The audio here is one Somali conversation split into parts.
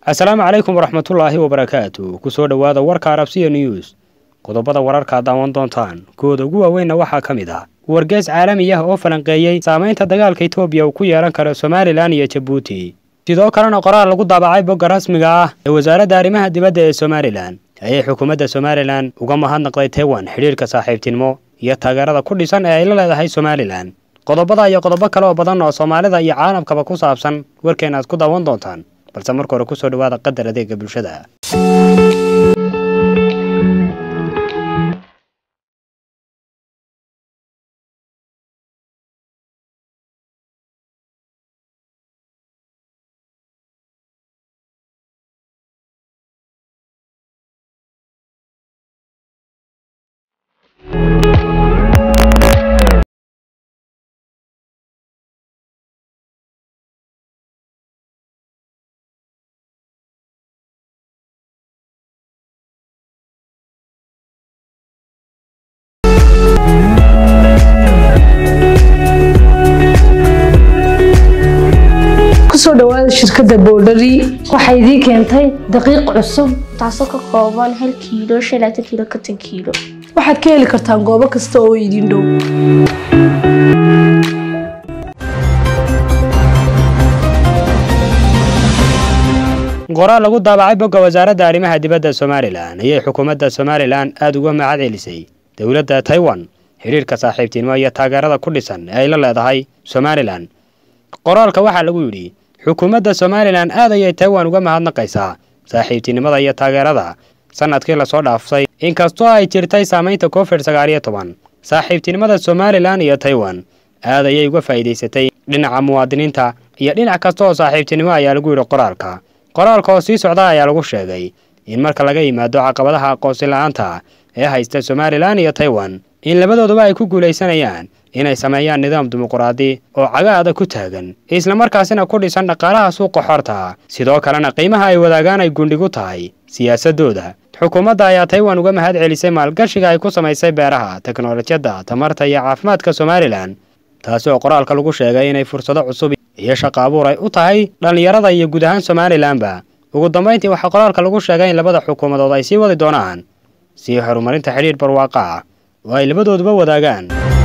asalaamu calaykum waraxmatullaahi wabarakaatu kusoo dhowaada warka arabsiya news qodobada wararkaad daawan doontaan kuwooda ugu waaweynna waxaa ka mid ah wargees caalami ah oo falanqeeyey saamaynta dagaalka etoobiya uu ku yeelan karo somalilan iyo jabuuti sidoo kalena qoraal lagu daabacay bogga rasmiga ah ee wasaaradda arrimaha dibadda ee somalilan ayay xukuumadda somalilan uga mahadnaqday taiwan xidhiirka saaxiibtinimo iyo taageerada ku dhisan ee ay la leedahay somalilan qodobada iyo qodobo kale oo badan oo soomaalida iyo caalamkaba ku saabsan warkeen aad ku daawan doontaan balse marka hore kusoo dhawaada qadar adeega bulshada kusoo dhawaada shirkadda boodhari waxay idiin keentay daqiiq cusub taasoo ka kooban hal kiilo shan laatan kiilo konton kiilo waxaad ka heli kartaan goobo kasta oo idin dhow qoraal lagu daabacay bogga wasaaradda arrimaha dibadda somalilan ayay xukuumadda somalilan aada uga mahad celisay dowladda taiwan xidhiirka saaxiibtinimo iyo taageerada ku dhisan ee ay la leedahay somalilan qoraalka waxaa lagu yidhi xukuumadda somalilan aad ayay taiwan uga mahadnaqaysaa saaxiibtinimada iyo taageerada sanadkii lasoo dhaaftay inkastoo ay jirtay saamaynta covid sagaal iyo toban saaxiibtinimada somalilan iyo taiwan aad ayay uga faa'iidaysatay dhinaca muwaadiniinta iyo dhinac kasta oo saaxiibtinimo ayaa lagu yidhi qoraalka qoraalka oo sii socda ayaa lagu sheegay in marka laga yimaado caqabadaha aqoonsi la-aanta ee haysta somalilan iyo taiwan in labadooduba ay ku guulaysanayaan inay sameeyaan nidaam dimuquraadi oo cagaada ku taagan islamarkaasina ku dhisan dhaqaalaha suuqa xorta sidoo kalena qiimaha ay wadaagaan ay gundhigu tahay siyaasadooda xukuumadda ayaa taiwan uga mahad celisay maalgashiga ay ku samaysay beeraha teknolojiyadda tamarta iyo caafimaadka somalilan taasi oo qoraalka lagu sheegay inay fursado cusub iyo shaqo abuur ay u tahay dhallinyarada iyo guud ahaan somalilanba ugu dambayntii waxaa qoraalka lagu sheegay in labada xukuumadood ay sii wadi doonaan sii horumarinta xidhiir barwaaqa ah oo ay labadooduba wadaagaan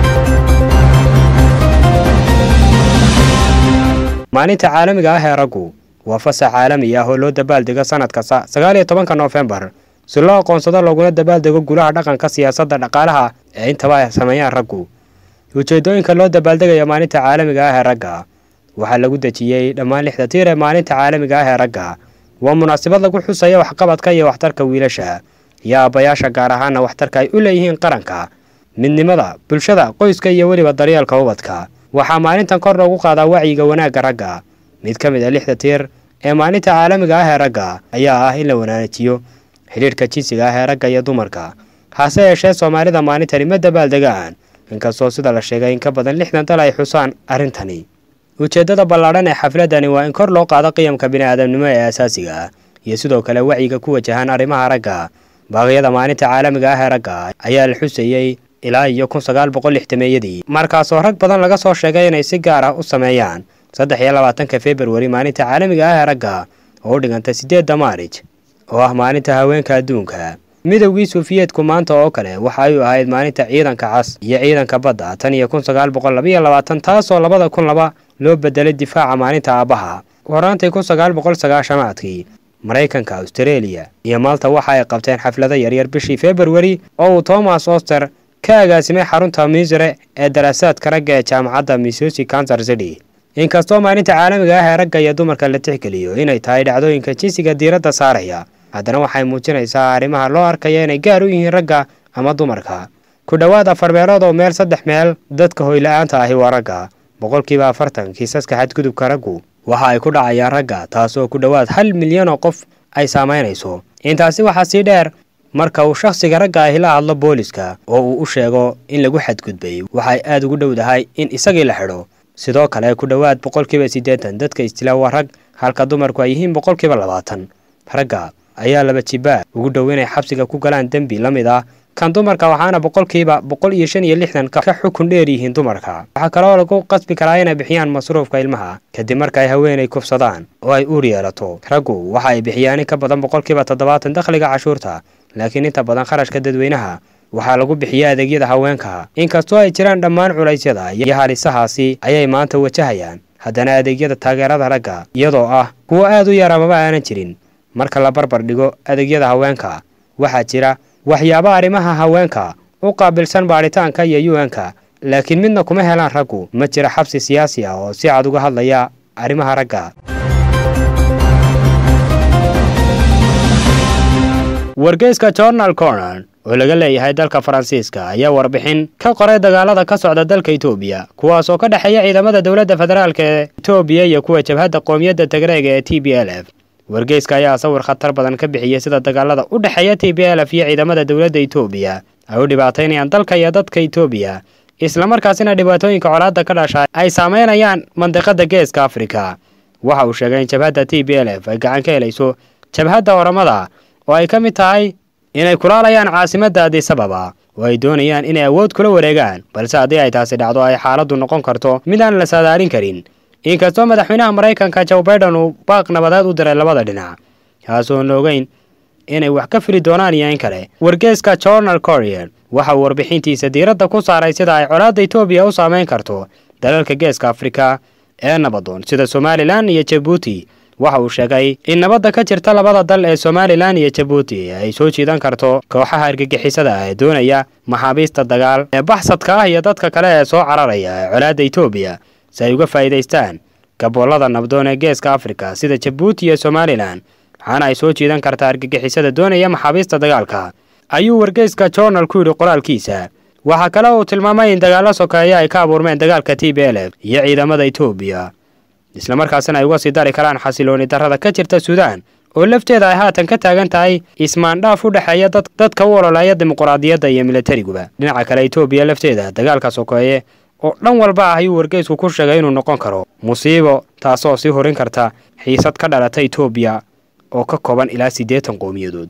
maalinta caalamiga ah ee raggu waa fasax caalami ah oo loo dabaaldego sanad kasta sagaal iyo tobanka noofembar si loo aqoonsado looguna dabaaldego gulaha dhaqanka siyaasadda dhaqaalaha ee intaba ay sameeyaan raggu ujeedooyinka loo dabaaldegayo maalinta caalamiga ah ee ragga waxaa lagu dejiyey dhammaan lixda tiir ee maalinta caalamiga ah ee ragga waa munaasabad lagu xusaya waxqabadka iyo waxtarka wiilasha iyo aabbayaasha gaar ahaana waxtarka ay u leeyihiin qaranka midnimada bulshada qoyska iyo weliba daryeelka ubadka waxaa maalintan kor loogu qaadaa wacyiga wanaagga ragga mid ka mid a lixda tiir ee maalinta caalamiga ah ee ragga ayaa ah in la wanaajiyo xidhiirhka jinsiga ah ee ragga iyo dumarka hase yeeshee soomaalida maalintani ma dabaaldegaan inkastoo sida la sheegay in ka badan lixdan dal ay xusaan arrintani ujeeddada ballaadhan ee xafladani waa in kor loo qaado qiyamka bini'aadamnimo ee asaasiga ah iyo sidoo kale wacyiga ku wajahan arrimaha ragga baaqyada maalinta caalamiga ah ee ragga ayaa la xusayey ilaa iyo kun sagaal boqol lixdameeyadii markaasoo rag badan laga soo sheegay inay si gaar ah u sameeyaan saddex iyo labaatanka februari maalinta caalamiga ah ee ragga oo u dhiganta siddeedda maarij oo ah maalinta haweenka adduunka midowgii suufiyeedku maanta oo kale waxa ay u ahayd maalinta ciidanka cas iyo ciidanka badda tan iyo kun sagaal boqol labaiyo labaatan taasoo labada kun laba loo bedelay difaaca maalinta aabbaha horaantii kun sagaal boqol sagaashamaadkii maraykanka austareeliya iyo maalta waxa ay qabteen xaflado yaryar bishii februari oo uu thomas oster ka agaasimay xarunta misre ee daraasaadka ragga ee jaamacadda missouri kansar city inkastoo maalinta caalamiga ah ee ragga iyo dumarka la tixgeliyo inay tahay dhacdooyinka jinsiga diiradda saaraya haddana waxay muujinaysaa arrimaha loo arkaya inay gaar u yihiin ragga ama dumarka ku dhowaad afar meelood oo meel saddex meel dadka hoyla-aanta ahi waa ragga boqolkiiba afartan kiisaska xadgudubka raggu waxa ay ku dhacayaan ragga taasoo ku dhowaad hal milyan oo qof ay saamaynayso intaasi waxaa sii dheer marka uu shakhsiga ragga ahi la hadlo booliska oo uu u sheego in lagu xadgudbay waxay aad ugu dhowdahay in isagii la xidho sidoo kale ku dhowaad boqolkiiba siddeetan dadka istila waa rag halka dumarku ay yihiin boqolkiiba labaatan ragga ayaa laba jibaa ugu dhow inay xabsiga ku galaan dembi la mid ah kan dumarka waxaana boqolkiiba boqol iyo shan iyo lixdan ka xukun dheer yihiin dumarka waxaa kaloo lagu qasbi karaa inay bixiyaan masruufka ilmaha kadib marka ay haweenay kufsadaan oo ay uur yeelato raggu waxa ay bixiyaan in ka badan boqolkiiba toddobaatan dakhliga cashuurta laakiin inta badan kharashka dadweynaha waxaa lagu bixiya adeegyada haweenka inkastoo ay jiraan dhammaan culaysyada iyo halisahaasi ayay maanta wajahayaan haddana adeegyada taageerada ragga iyadoo ah kuwo aad u yar amaba aanan jirin marka la barbar dhigo adeegyada haweenka waxaa jira waxyaabo arrimaha haweenka u qaabilsan baadhitaanka iyo un-ka laakiin midna kuma helaan raggu ma jira xabsi siyaasi ah oo si cad uga hadlaya arrimaha ragga wargeyska journal cornan oo laga leeyahay dalka faransiiska ayaa warbixin ka qoray dagaalada ka socda dalka etoobiya kuwaas oo ka dhexeeya ciidamada dowladda federaalk ee etoobiya iyo kuwa jabhadda qoomiyadda tigreega ee t b l f wargeyska ayaa sawir khatar badan ka bixiyey sida dagaalada u dhexeeya t b l f iyo ciidamada dowladda etoobiya ay u dhibaataynayaan dalka iyo dadka etoobiya islamarkaasina dhibaatooyinka colaadda ka dhasha ay saameynayaan mandiqada geeska afrika waxa uu sheegay in jabhadda t b l f ay gacan ka helayso jabhadda oramada oo ay ka mid tahay inay kulaalayaan caasimadda adisababa oo ay doonayaan inay awood kula wareegaan balse haddii ay taasi dhacdo ay xaaladdu noqon karto midaan la saadaalin karin inkastoo madaxweynaha maraykanka joe baiden uu baaq nabadeed u diray labada dhinac kaasoon la ogeyn inay wax ka fili doonaan iyo in kale wargeeska journal corier waxa uu warbixintiisa diiradda ku saaray sida ay colaadda etoobiya u saameyn karto dalalka geeska afrika ee nabadoon sida somalilan iyo jabuuti waxa uu sheegay in nabadda ka jirta labada dal ee somalilan iyo jabuuti ay soo jiidan karto kooxaha argagixisada ah ee doonaya maxaabiista dagaal ee baxsadka ah iyo dadka kale ee soo cararaya ee colaadda etoobiya si ay uga faa'iidaystaan gaboolada nabdoon ee geeska afrika sida jabuuti iyo somalilan waxaana ay soo jiidan kartaa argagixisada doonaya maxaabiista dagaalka ayuu wargeyska journal ku yidhi qoraalkiisa waxaa kale uu tilmaamay in dagaallo sokeeya ay ka abuurmeen dagaalka t b l f iyo ciidamada etoobiya islamarkaasina ay uga sii dari karaan xasilooni darrada ka jirta suudaan oo lafteeda ay haatan ka taagan tahay ismaandhaaf u dhexeeya dadka u ololeeya dimuquraadiyadda iyo milatariguba dhinaca kale etoobiya lafteeda dagaalka sokeeye oo dhan walba ah ayuu wargeysku ku sheegay inuu noqon karo musiibo taasoo sii horin karta xiisad ka dhalata etoobiya oo ka kooban ilaa siddeetan qowmiyadood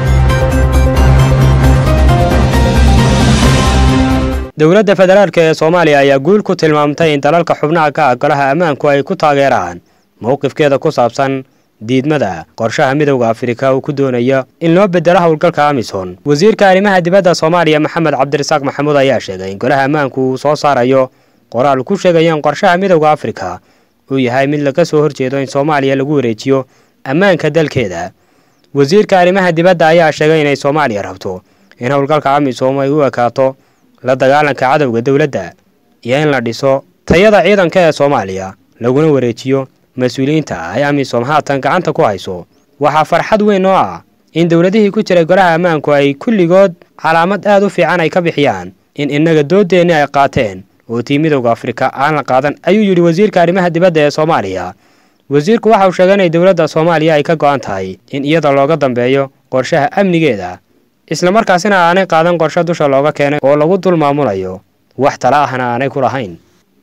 dowladda federaalk ee soomaaliya ayaa guul ku tilmaamtay in dalalka xubnaha ka ah golaha ammaanku ay ku taageeraan mowqifkeeda ku saabsan diidmada qorshaha midowda afrika uu ku doonayo in loo bedelo howlgalka amisom wasiirka arrimaha dibadda soomaaliya maxamed cabdirasaaq maxamuud ayaa sheegay in golaha ammaanku uu soo saarayo qoraal ku sheegaya in qorshaha midowda afrika uu yahay mid laga soo horjeedo in soomaaliya lagu wareejiyo ammaanka dalkeeda wasiirka arrimaha dibadda ayaa sheegay inay soomaaliya rabto in howlgalka amisom ay u ekaato la dagaalanka cadowga dowladda iyo in la dhiso tayada ciidanka ee soomaaliya laguna wareejiyo mas-uuliyiinta ay amisom haatan gacanta ku hayso waxaa farxad weyn oo ah in dowladihii ku jiray golaha ammaanku ay kulligood calaamad aad u fiican ay ka bixiyaan in innaga doodeenni ay qaateen oo tii midowda afrika aan la qaadan ayuu yidhi wasiirka arrimaha dibadda ee soomaaliya wasiirku waxa uu sheegay inay dowladda soomaaliya ay ka go'an tahay in iyada looga dambeeyo qorshaha amnigeeda islamarkaasina aanay qaadan qorshe dusha looga keenay oo lagu dul maamulayo wax tala ahna aanay ku lahayn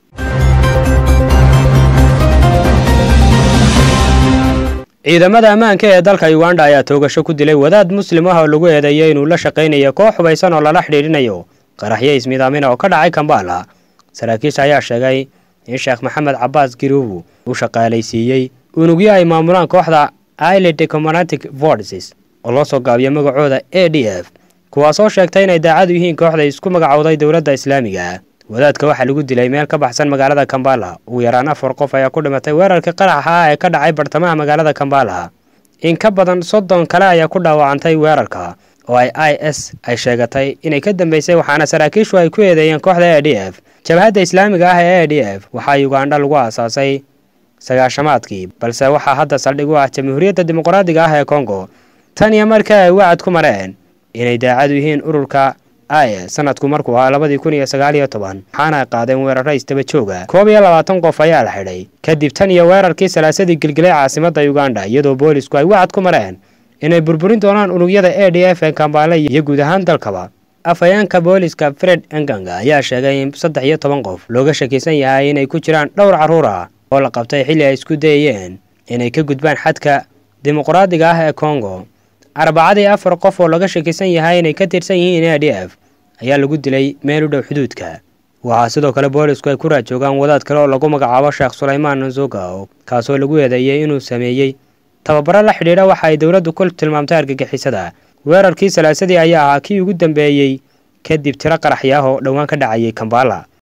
ciidamada ammaanka ee dalka uganda ayaa toogasho ku dilay wadaad muslim ah oo lagu eedeeyay inuu la shaqaynayo koox hubaysan oo lala xidhiidhinayo qaraxyo ismidaamina oo ka dhacay kambala saraakiisha ayaa sheegay in sheekh maxamed cabaas giruubu uu shaqaalaysiiyey unugyo ay maamulaan kooxda ile decomonatic forces oo loo soo gaabiyo magacooda a d f kuwaasoo sheegtay inay daacadu yihiin kooxda isku magacowday dowladda islaamiga wadaadka waxaa lagu dilay meel ka baxsan magaalada kambala ugu yaraan afar qof ayaa ku dhimatay weerarkii qaraxa ah ee ka dhacay bartamaha magaalada kambala in ka badan soddon kale ayaa ku dhaawacantay weerarka oo ay i s ay sheegatay inay ka dambeysay waxaana saraakiishu ay ku eedeeyeen kooxda a d f jabhadda islaamiga ah ee a d f waxaa ugandha lagu aasaasay sagaashamaadkii balse waxaa hadda saldhig u ah jamhuuriyadda dimuqraadiga ah ee kongo tan iyo markii ay wacad ku mareen inay daacadu yihiin ururka is sanadku markuu ahaa labadii kun iyo sagaal iyo toban waxaana ay qaadeen weeraro istaba jooga koob iyo labaatan qof ayaa la xidhay kadib tan iyo weerarkii salaasadii gelgelay caasimadda uganda iyadoo boolisku ay wacad ku mareen inay burburin doonaan unugyada a d f ee kambaale iyo guud ahaan dalkaba afhayeenka booliska fred enganga ayaa sheegay in saddex iyo toban qof looga shakiisan yahay inay ku jiraan dhowr carruur ah oo la qabtay xilli ay isku dayayeen inay ka gudbaan xadka dimuqraadiga ah ee kongo arbacadii afar qof oo laga shakisan yahay inay ka tirsan yihiin a d f ayaa lagu dilay meel u dhow xuduudka waxaa sidoo kale boolisku ay ku raajoogaan wadaad kale oo lagu magacaabo sheekh sulaymaan nzoga kaasoo lagu eedeeyey inuu sameeyey tababaro la xidhiidha waxa ay dowladdu ku tilmaamtay argagixisada weerarkii salaasadii ayaa ahaa kii ugu dambeeyey kadib tiro qaraxyaah oo dhowaan ka dhacayay kambala